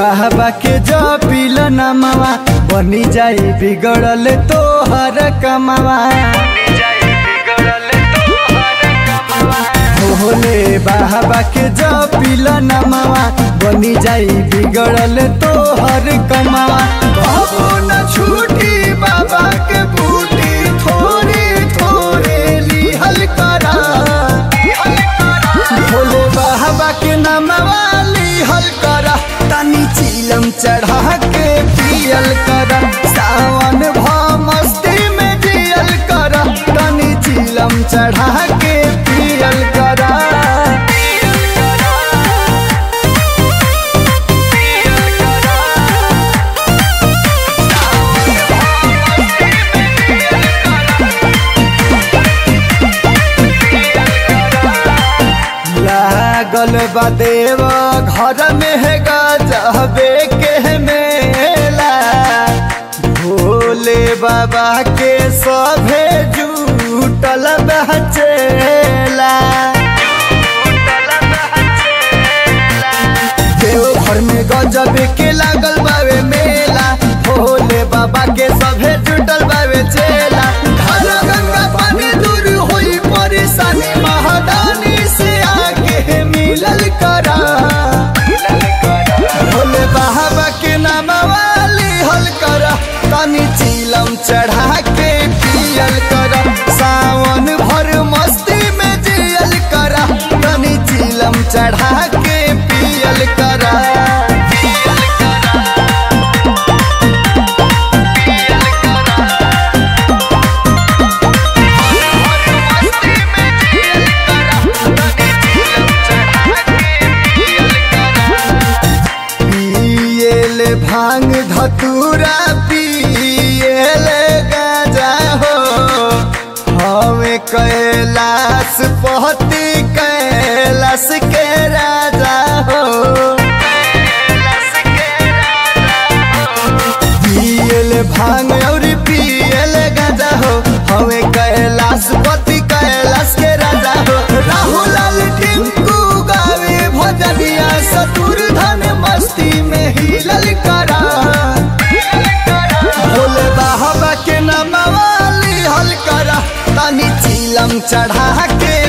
बाबा के जो पील नमवा बनी जाई बिगड़ल तोहर कमवा भोले बाबा के जो पील नमवा बनी जाई बिगड़ल तोहर कमवा कबो न छूटी बाबा के बूटी थोड़ी थोड़ी लिहल करा भोले बाबा के नमवा लिहल करा तनी चिलम चढ़ा के पियल करा सावन भ मस्ती में जियल करा तनी चिलम चढ़ा के पियल करा लागल बा देव घर में है गजबे के मेला भोले बाबा के सभे जुटल बचेला देव घर में गजब के लागल बावे मेला भोले बाबा के सभे जुटल बावे चेला हर गंगा पानी दूर होई परेशानी महादानी से आके मिलल करा भोले बाबा के नाम वाली हल करा तनी चिलम चढ़ा के पियल करा सावन भर मस्ती में जियल करा तनी चिलम चढ़ा के पियल करा पियल भांग धतूरा पियल गाजा हो हमें कैलाश पहती कैलाश के राजा हो पियल भांग और पियल गाजा हो हमें कैलाश पति कैलाश के राजा हो राहुल लाल टिंकू गावे भजनिया सतुर धन मस्ती में हिलल करा भोले बाबा के नाम वाली हल करा तनी चिलम चढ़ा के